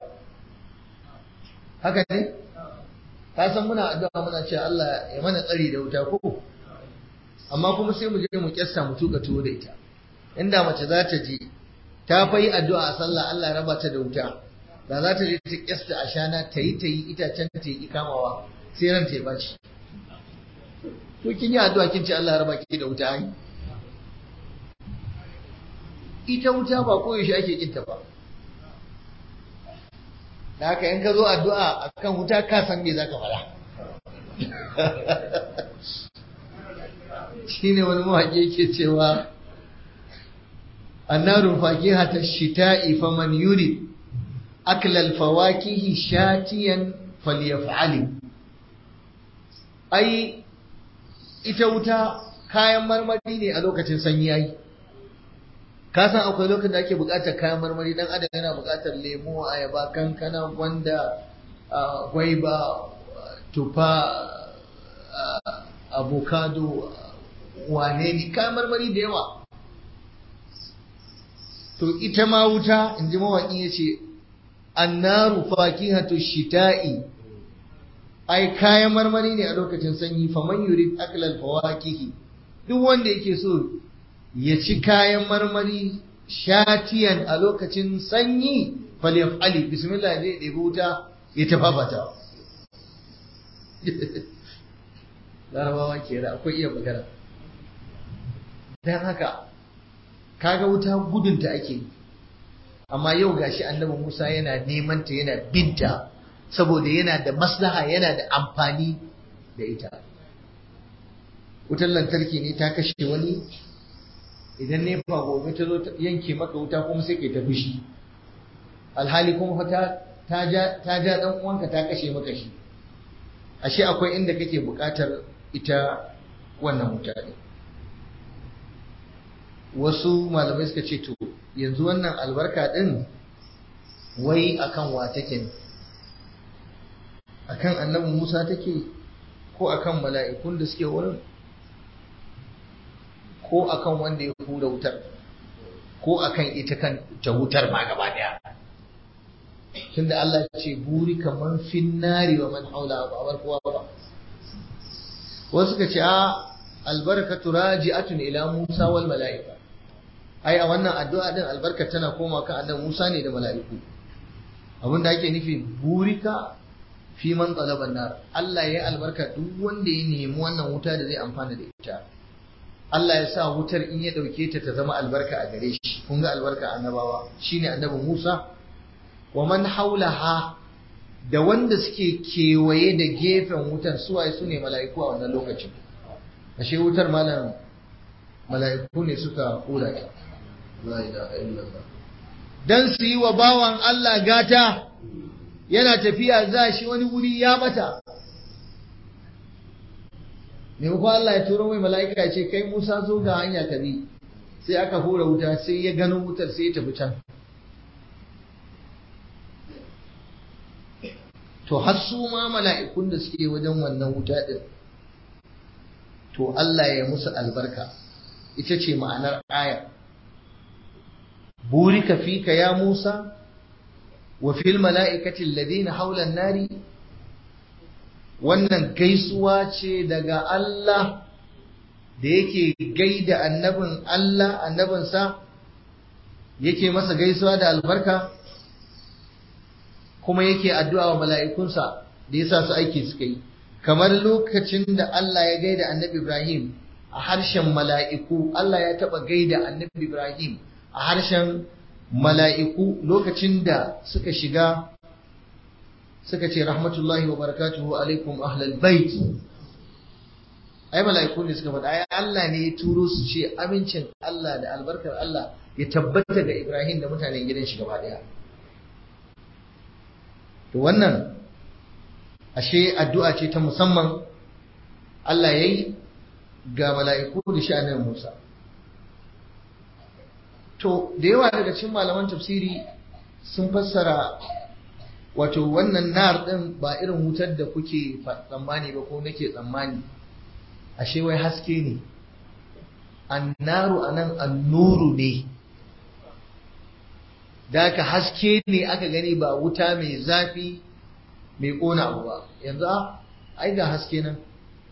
haka ne ka san muna addu'a muna cewa Allah ya mana tsari da wuta ko amma kuma sai mu je mu kyasta mu tuka tuwo da ita inda mace za ta je ta fa yi addu'a a sallah Allah ya raba ta da wuta da za ta je ta kyasta a shana ta yi ta yi itacen ta yi kamawa sai ran ta ya baci to kin yi addu'a kin ce Allah ya raba ki da wuta ai ita wuta ba koyaushe ake kinta ba da haka in ka zo addu'a akan wuta ka san me zaka faɗa shine wani mawaƙi yake cewa annaru fakihata shita'i faman yuri aklal fawakihi shatiyan falyaf'ali ai ita wuta kayan marmari ne a lokacin sanyi yayi ka san akwai lokacin da ake buƙatar kayan marmari dan adam yana buƙatar lemo ayaba kankana gwanda gwaiba tufa avocado wane ne kayan marmari da yawa to ita ma wuta in ji mawaƙi ya ce annaru fakihatu shita'i ai kayan marmari ne a lokacin sanyi faman yurid aklal fawakihi duk wanda yake so ya ci kayan marmari shatiyan a lokacin sanyi falyaf'ali bismillah zai ɗebi wuta ya tafafata larabawa ke da akwai iya magana don haka kaga wuta gudunta ake yi amma yau gashi annabi Musa yana neman ta yana binta saboda yana da maslaha yana da amfani da ita wutar lantarki ne ta kashe wani idan nefa gobe ta zo yanke maka wuta kuma sai kai ta fushi alhali kuma ta ta ja ta ja dan uwanka ta kashe maka shi ashe akwai inda kake buƙatar ita wannan wuta ne wasu malamai suka ce to yanzu wannan albarka din wai akan wa take ne akan annabi Musa take ko akan mala'ikun da suke wurin ko akan wanda ya hura wutar ko akan ita kan ta wutar ma gaba daya tunda Allah ya ce buri kaman finnari wa man haula ba bar kowa ba wasu suka ce a albarakatu raji'atun ila Musa wal mala'ika ai a wannan addu'a din albarka tana koma kan annabi Musa ne da mala'iku abinda ake nufi burika fi man talaban nar Allah ya albarka duk wanda ya nemi wannan wuta da zai amfana da ita Allah ya sa wutar in ya dauke ta ta zama albarka a gare shi kun ga albarka annabawa shine annabi Musa wa man haulaha da wanda suke kewaye da gefen wutar suwaye su ne mala'iku a wannan lokacin ashe wutar malam mala'iku ne suka kula ta la ilaha illallah dan su yi wa bawan Allah gata yana tafiya za shi wani wuri ya bata maimakon Allah ya turo mai mala'ika ya ce kai Musa zo ga hanya ka bi sai aka hura wuta sai ya gano wutar sai ya tafi can to har su ma mala'ikun da suke wajen wannan wuta din to Allah ya musu albarka ita ce ma'anar aya burika fika ya Musa wa fil mala'ikati alladhina hawla an-nari wannan gaisuwa ce daga Allah da yake gaida annabin Allah annabinsa yake masa gaisuwa da albarka kuma yake addu'a wa mala'ikunsa da ya sa su aiki suka yi kamar lokacin da Allah ya gaida annabi Ibrahim a harshen mala'iku Allah ya taɓa gaida annabi Ibrahim a harshen mala'iku lokacin da suka shiga suka ce rahmatullahi wa barakatuhu alaikum ahlal bait ai mala'iku ne suka faɗa ai Allah ne ya turo su ce amincin Allah da albarkar Allah ya tabbata ga Ibrahim da mutanen gidan shi gaba daya to wannan ashe addu'a ce ta musamman Allah yayi ga mala'iku da sha'anin Musa to da yawa daga cikin malaman tafsiri sun fassara wato wannan nar din ba irin wutar da kuke tsammani ba ko nake tsammani ashe wai haske ne annaru anan annuru ne da aka haske ne aka gani ba wuta mai zafi mai kona abu ba yanzu ai ga haske nan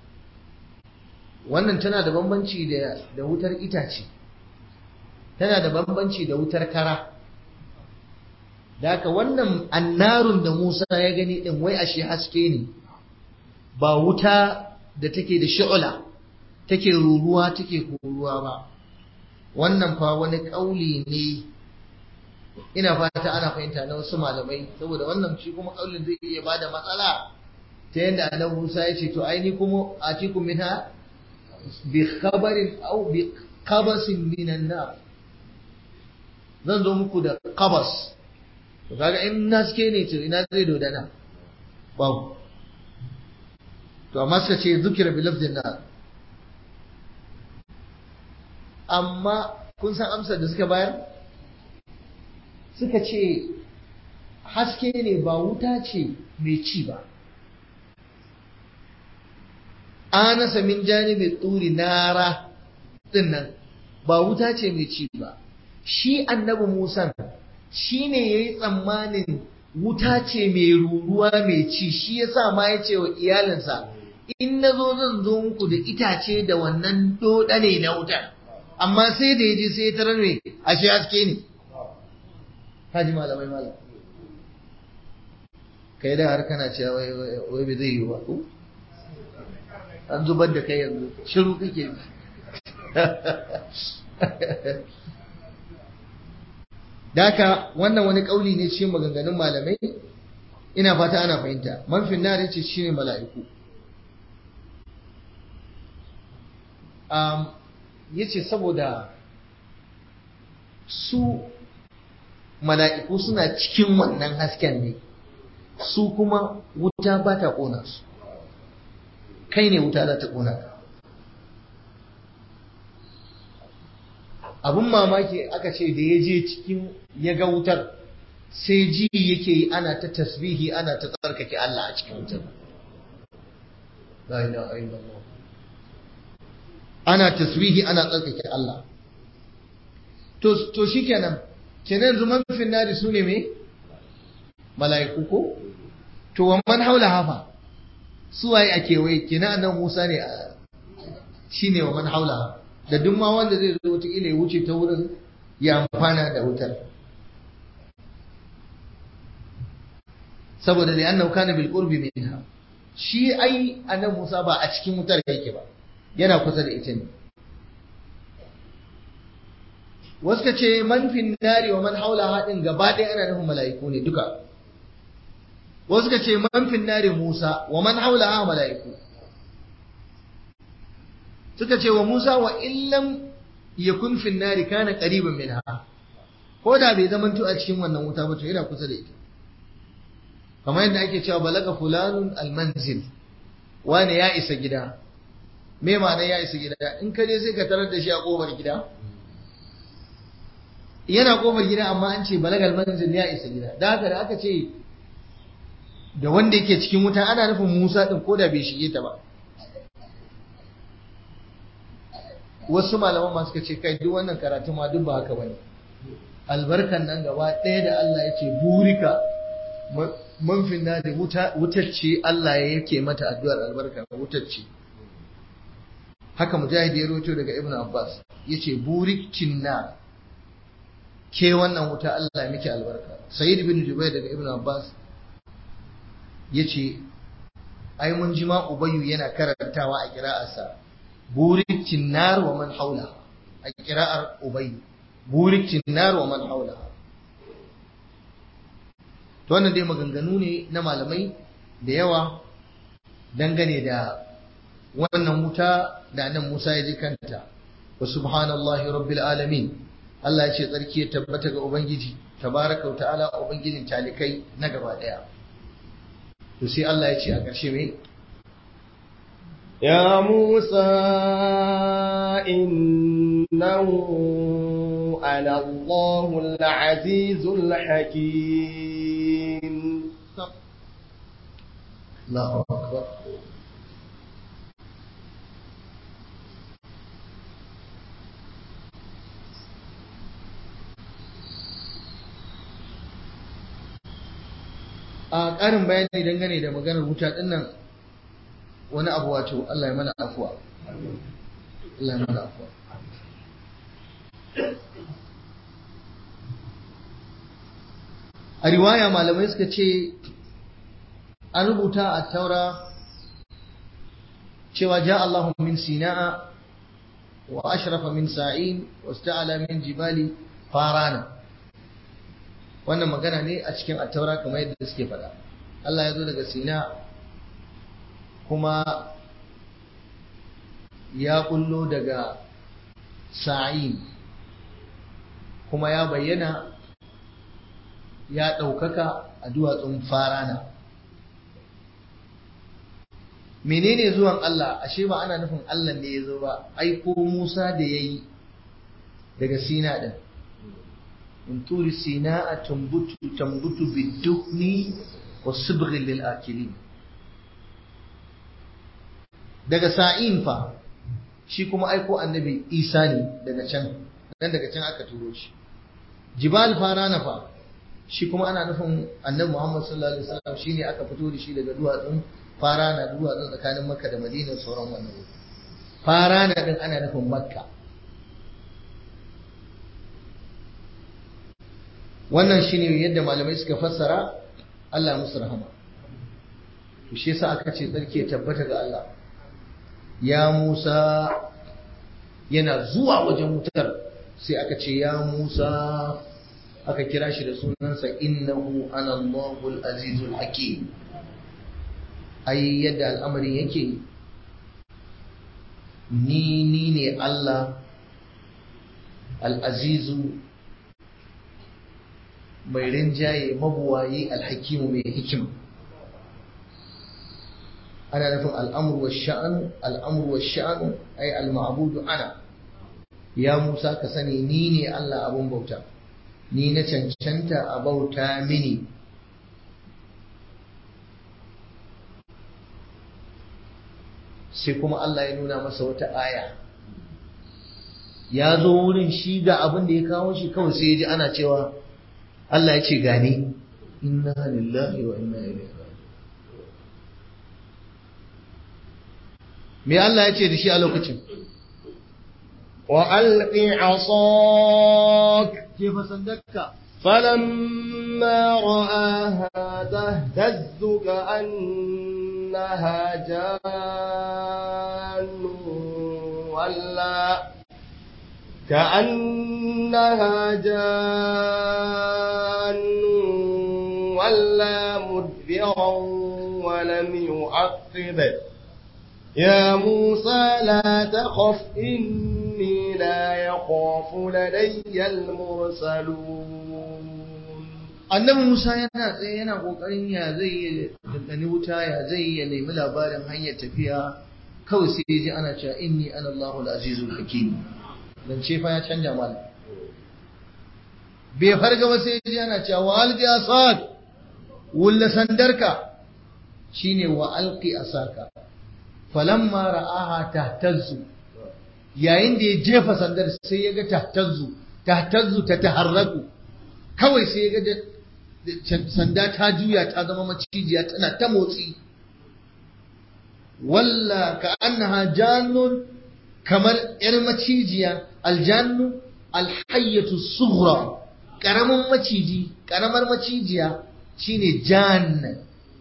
wannan tana da bambanci da wutar itace tana da bambanci da wutar kara da haka wannan annarun da Musa ya gani din wai ashe haske ne ba wuta da take da shi'ula take ruruwa take koruwa ba wannan fa wani kauli ne ina fata ana fahimta na wasu malamai saboda wannan shi kuma kaulin zai iya bada matsala ta yadda annabi Musa ya ce to ai ni kuma atikum minha bi khabarin aw bi qabasin minan nar zan zo muku da qabas to kaga in naske ne to ina zai dodana babu to amma suka ce zukira bi lafzin nar amma kun san amsar da suka bayar suka ce haske ne ba wuta ce mai ci ba anasa min janibi turi nara dinnan ba wuta ce mai ci ba shi annabi musa shi ne ya yi tsammanin wuta ce mai ruruwa mai ci shi ya sa ma ya ce wa iyalinsa in na zo zan zo muku da itace da wannan dodane na wutar amma sai da ya je sai ya tarar mai ashe haske ne haji malamai malam kai da har kana cewa wai wai bai zai yi ba ko an zubar da kai yanzu shiru kake Daka wannan wani kauli ne cikin maganganun malamai ina fata ana fahimta man finnar yace shine mala'iku um yace saboda su mala'iku suna cikin wannan hasken ne su kuma wuta ba ta ƙona su kai ne wuta za ta ƙona ka abin mamaki aka ce da ya je cikin ya ga wutar sai ji yake yi ana ta tasbihi ana ta tsarkake Allah a cikin wutar ana tasbihi ana tsarkake Allah to to shikenan kenan yanzu man finnari su ne me mala'iku ko to wa man haula hafa su waye a kewaye kenan annabi Musa ne a shine wa man haula da duk ma wanda zai zo wata ya wuce ta wurin ya amfana da wutar saboda da annahu kana bil qurbi minha shi ai annabi Musa ba a cikin wutar yake ba yana kusa da ita ne wasu ka ce man fin nari wa man haula haɗin gaba ɗaya ana nufin mala'iku ne duka wasu ka ce man fin nari Musa wa man haula ha mala'iku suka ce wa Musa wa illam yakun fin nari kana qariban minha ko da bai zamanto a cikin wannan wuta ba to yana kusa da ita kamar yadda ake cewa balaga fulanun almanzil wani ya isa gida me ma'ana ya isa gida in ka je sai ka tarar da shi a kofar gida yana kofar gida amma an ce balagal manzil ya isa gida da haka da aka ce da wanda yake cikin wuta ana nufin Musa din ko da bai shige ta ba wasu malaman ma suka ce kai duk wannan karatu ma duk ba haka bane albarkan nan gaba ɗaya da Allah ya ce burika manfin na da wutar ce Allah ya yake mata addu'ar albarka wutar ce haka mujahid ya roto daga ibn abbas yace burikin na ke wannan wuta Allah ya miki albarka sayyid bin jubair daga ibn abbas yace ai mun ji ma ubayyu yana karantawa a kira'arsa burikin nar wa man haula a kira'ar ubayyu burikin nar wa man haula to wannan dai maganganu ne na malamai da yawa dangane da wannan wuta da nan Musa ya ji kanta wa subhanallahi rabbil alamin Allah ya ce tsarki ya tabbata ga ubangiji tabaraka wa ta'ala ubangijin talikai na gaba daya to sai Allah ya ce a ƙarshe me يا موسى إنه أنا الله العزيز الحكيم الله أكبر a ƙarin bayani dangane da maganar wuta ɗinnan wani abu wato Allah ya mana afuwa Allah ya mana afuwa a riwaya malamai suka ce an rubuta a taura cewa ja Allahu min sina'a wa ashrafa min sa'in wa sta'ala min jibali farana wannan magana ne a cikin attaura kamar yadda suke faɗa Allah ya zo daga sina kuma ya kullo daga sa'in kuma ya bayyana ya ɗaukaka a duwatsun farana menene zuwan Allah ashe ba ana nufin Allah ne ya zo ba aiko Musa da ya yi daga sina ɗin in turi sina a tambutu tambutu biddukni wa sibghin lil akilin daga sa'in fa shi kuma aiko annabi isa ne daga can dan daga can aka turo shi jibal farana fa shi kuma ana nufin annabi muhammad sallallahu alaihi wasallam shine aka fito da shi daga duwatsun farana duwatsun tsakanin makka da madina sauran wannan wuri farana din ana nufin makka wannan shine yadda malamai suka fassara Allah musu rahama to shi yasa aka ce tsarki ya tabbata ga Allah ya Musa yana zuwa wajen wutar sai aka ce ya Musa aka kira shi da sunansa innahu ana Allahul azizul hakim ai yadda al'amarin yake ni ni ne Allah al'azizu mai rinjaye mabuwayi alhakimu mai hikima ana nufin al'amur wa sha'anu al'amur wa sha'anu ai al-ma'budu ana ya Musa ka sani ni ne Allah abun bauta ni na cancanta a bauta mini sai kuma Allah ya nuna masa wata aya ya zo wurin shi ga abin da ya kawo shi kawai sai ya ji ana cewa Allah ya ce gani inna lillahi wa inna ilaihi me Allah ya ce da shi a lokacin وألق عصاك ke fasandakka فلما رآها تهتز كأنها جان ولا كأنها جان ولا مدبرا ولم يعقب يا موسى لا تخف إني لا يخاف لدي المرسلون annabi Musa yana tsaye yana kokarin ya zai yi dandani wuta ya zai ya nemi labarin hanyar tafiya kawai sai ya ji ana cewa inni ana Allahul azizul hakim dan ce fa ya canja mal bai farga ba sai ya ji ana cewa wa alqi asak wulla sandarka shine wa alqi asaka falamma ra'aha tahtazzu yayin da ya jefa sandar sai ya ga tahtazzu tahtazzu ta taharraku kawai sai ya ga sanda ta juya ta zama macijiya tana ta motsi walla ka annaha jannun kamar yar macijiya aljannu alhayyatu sughra karamin maciji karamar macijiya shine janna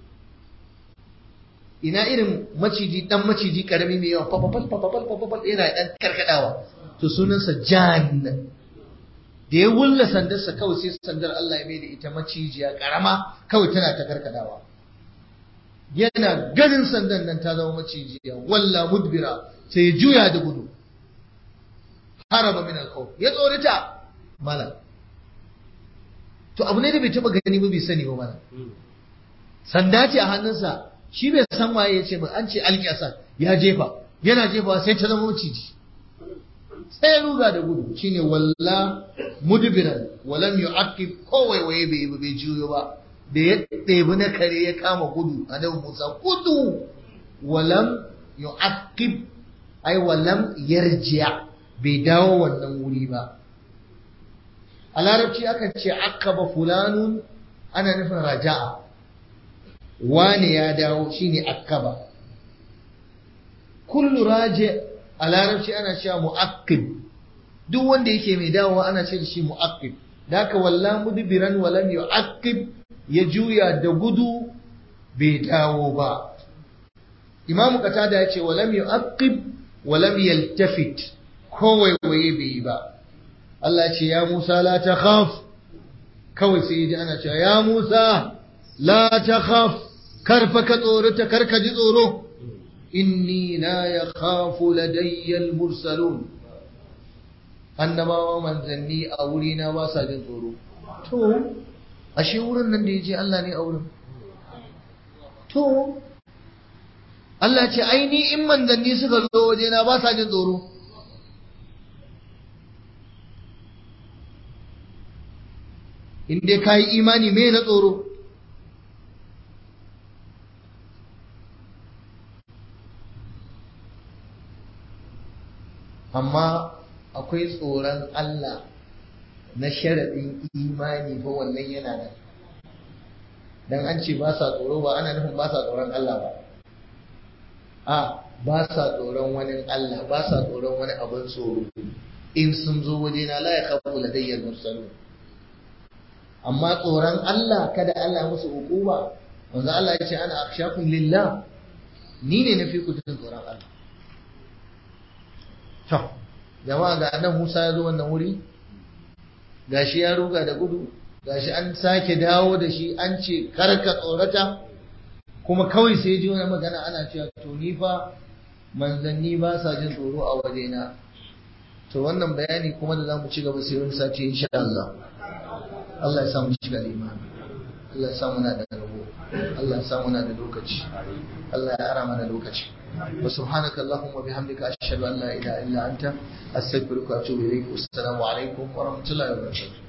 ina irin maciji dan maciji karami mai yawa papapal papapal papapal yana dan karkadawa to sunansa jan da ya wulla sandarsa kawai sai sandar Allah ya mai da ita macijiya karama kawai tana ta karkadawa yana ganin sandan nan ta zama macijiya walla mudbira sai ya juya da gudu haraba min al ya tsorita mala to abu ne da bai taba gani ba bai sani ba mala sanda ce a hannunsa shi bai san waye ya ce ba an ce alƙiyasa ya jefa yana jefa sai ta zama maciji sai ya ruga da gudu shine walla mudbiran walam yu'aqib ko waiwaye bai ba bai juyo ba da ya ɗebi na kare ya kama gudu a nan Musa gudu walam yu'aqib ai walam yarji'a bai dawo wannan wuri ba a larabci akan ce aqaba fulanun ana nufin raja'a wane ya dawo shine akkaba kullu raji a larabci ana cewa mu'aqqib duk wanda yake mai dawowa ana ce da shi mu'aqqib daka walla mudbiran wa lam yu'aqqib ya juya da gudu bai dawo ba imam qatada ya ce wa lam yu'aqqib wa lam yaltafit ko waiwaye bai yi ba Allah ya ce ya Musa la takhaf kawai sai ya ji ana cewa ya Musa la takhaf karfa ka tsorata karka ji tsoro inni la yakhafu ladayya al-mursalun annabawa manzanni a wuri na ba sa jin tsoro to ashe wurin nan da yaje Allah ne a wurin to Allah ce ai ni in manzanni suka zo waje na ba sa jin tsoro in dai kai imani me na tsoro amma akwai tsoron Allah na sharaɗin imani fa wannan yana nan dan an ce ba sa tsoro ba ana nufin ba sa tsoron Allah ba a ba sa tsoron wani Allah ba sa tsoron wani abin tsoro in sun zo waje na la yakhafu ladayyal mursalun amma tsoron Allah kada Allah musu hukuma wanzu Allah ya ce ana akhshakum lillah ni ne na fi ku jin tsoron Allah To, jama'a ga nan Musa ya zo wannan wuri, gashi ya ruga da gudu gashi an sake dawo da shi an ce karka tsorata kuma kawai sai ji wani magana ana cewa to ni fa manzanni ba sa jin tsoro a wajena to wannan bayani kuma da zamu ci gaba sai wani sati insha Allah Allah ya samu shiga imani Allah ya samu na da rabo Allah ya samu na da lokaci Allah ya ara mana lokaci wa subhanaka allahumma bihamdika ashhadu an la ilaha illa anta astaghfiruka wa atubu ilaik assalamu alaikum wa rahmatullahi wa barakatuh